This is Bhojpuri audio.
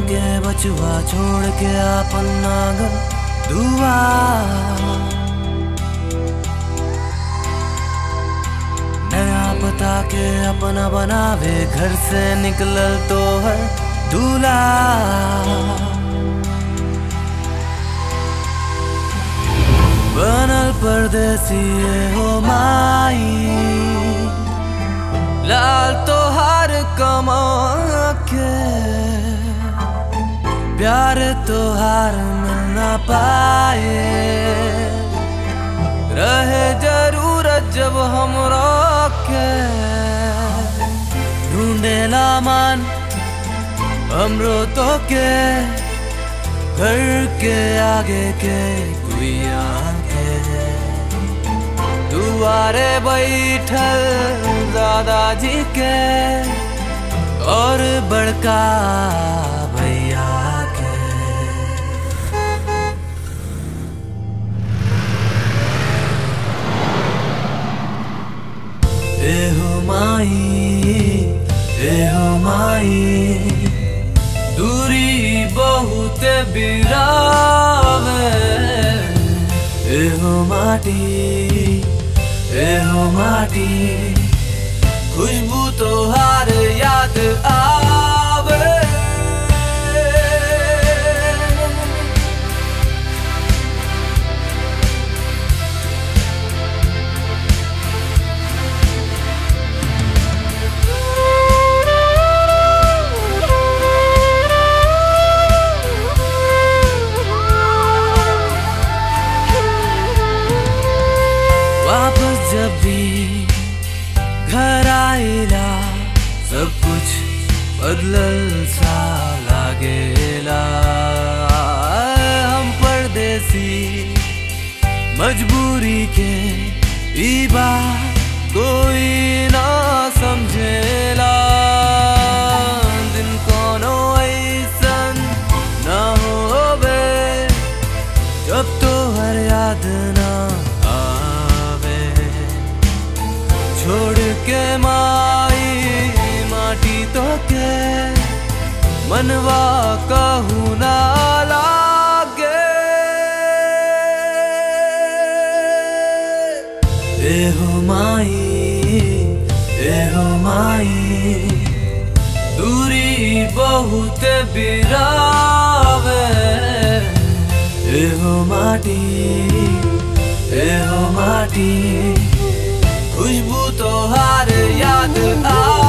के बचुआ छोड़ के आपन नागन दुआ नया पता के अपना बनावे घर से निकलल तो है दूल्हा बनल परदेसी हो माई लाल तोहार कमा के प्यार तोहार मिल ना पाए रहे जरूरत जब हम के ढूंढेला मान हमरो तो के घर के आगे के गुइया के दुआरे बैठल दादाजी के और बड़का भैया के एहो माई एहो माई दूरी बहुत बिरावे एहो माटी एहो माटी खुशबू तोहार याद आवे वापस जब भी घर आएला सब कुछ बदलल सा लागेला हम परदेसी मजबूरी के ई बात कोई ना समझेला दिन कोनो ऐसन ना होवे जब तो हर याद ना आवे छोड़ के माई माटी तो के मनवा कहू ना लागे एहो माई एहो माई दूरी बहुत बिरावे एहो माटी एहो माटी खुशबू तोहार याद आ